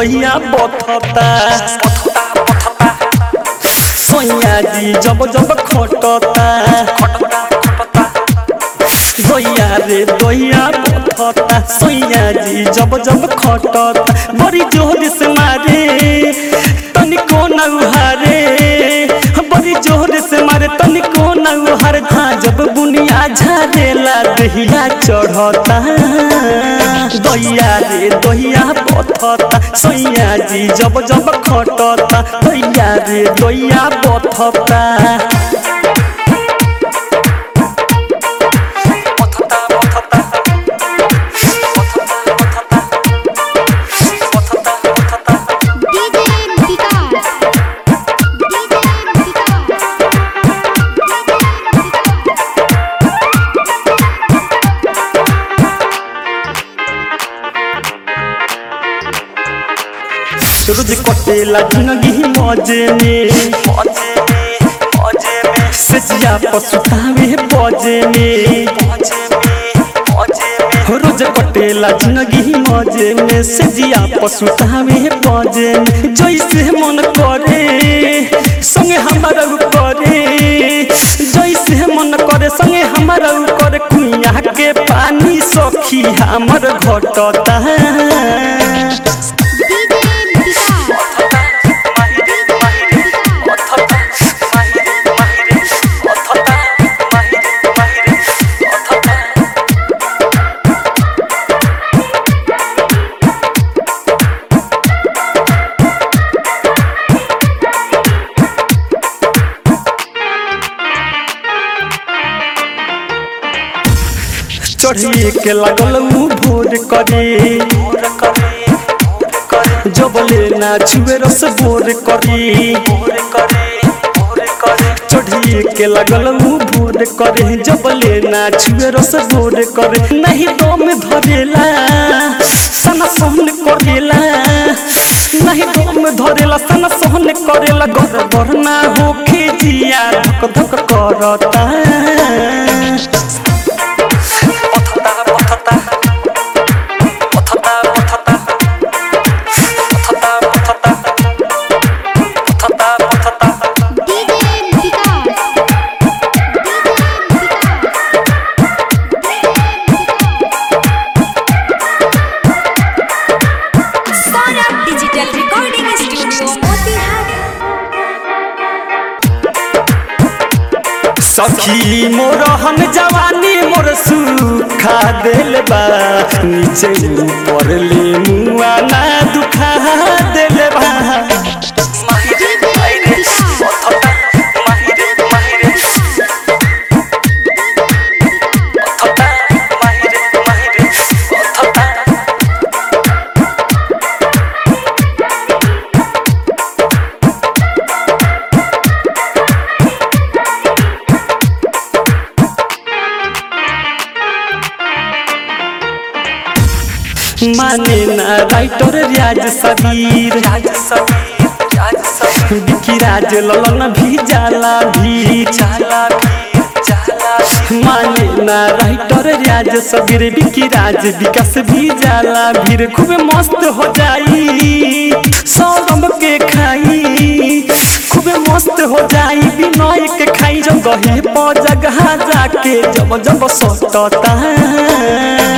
दहिया बथता सैया जी जब जब खटता दहिया रे दहिया बथता सैया जी जब जब खटता बड़ी जोर से मारे तनिको न उहारे बड़ी जोर से मारे तनिको न उहारे हाँ जब बुनिया झारेला दहिया चढ़ता दहिया रे दहिया बथता सैया जी जब जब खटता दहिया रे दहिया बथता DJ विकास DJ विकास रोज कटेला जिंदगी मजे में सजिया पसुतावे बजे में रोज कटेला जिंदगी मजे में सजिया पसुतावे बजे में जैसे मन करे संगे हमारा उ करे जैसे मन करे संगे हमारा उ करे कुइया के पानी सखी हमर घटता DJ विकास चढ़िए के लगल उ भोर करे जबले ना छुए रस बोर करी चढ़िए के लगल उ भोर करे जबले ना छुए रस बोर करे नहीं दम धरेला सना सहन करेला नहीं दम धरेला सना सहन करेला गर गर ना होखे जिया धक धक करता DJ Vikas Saurabh digital recording studio Motihari सखी मोर हम जवानी मोर सुखा दिल बा नीचे ऊपर ले मुआ ना दुखा दिल बा माने ना राइटर राज सबीर बिकी राज ललन भी जाला भी जाला माने ना राइटर राज सबीर बिकी राज विकास भी जाला भीड़ खूब मस्त हो जाई सौरभ के खाई खूब मस्त हो जाई विनय के खाई जब गहे पर जगह जाके जब जब सटता